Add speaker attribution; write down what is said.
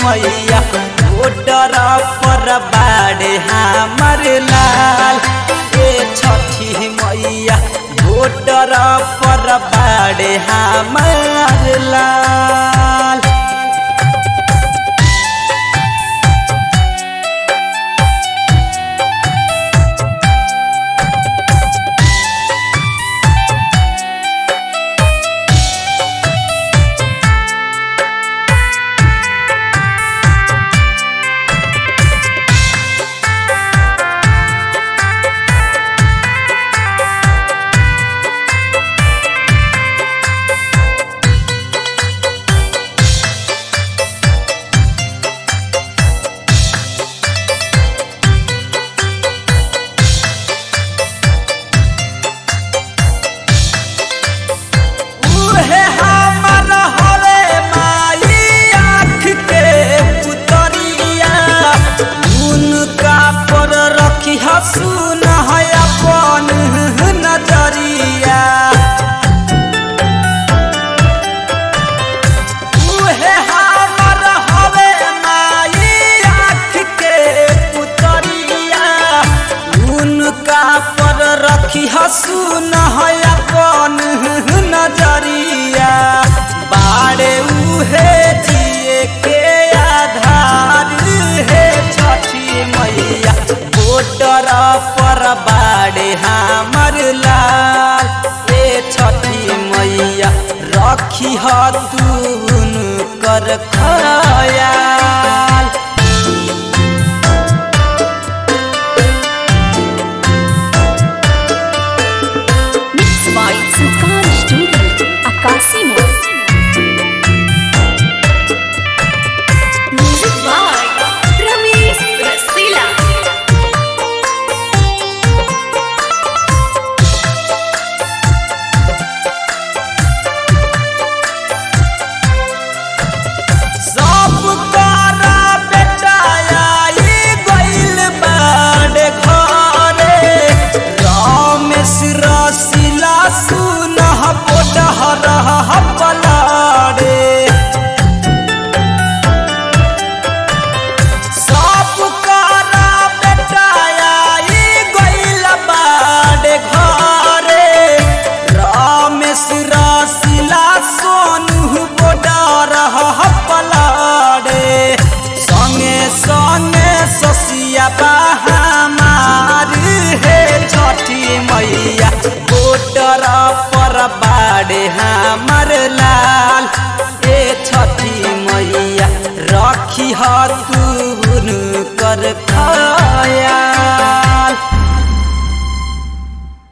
Speaker 1: मैया ओडर पर बाड़े हमर लाल ए छठी मैया ओडर पर बाड़े हमर लाल उहे हमर हवे माई आँख के पुतरिया उनका पर रखी हसून है अपन नजरिया उहे हमर हवे माई आँख के पुतरिया उनका पर रखी हसून है अपन नजरिया बाड़े उहे जिए के आधार हे छठी मैया बोटर पर बाड़े हमर लाल ए छठी मैया रखी हतून कर खया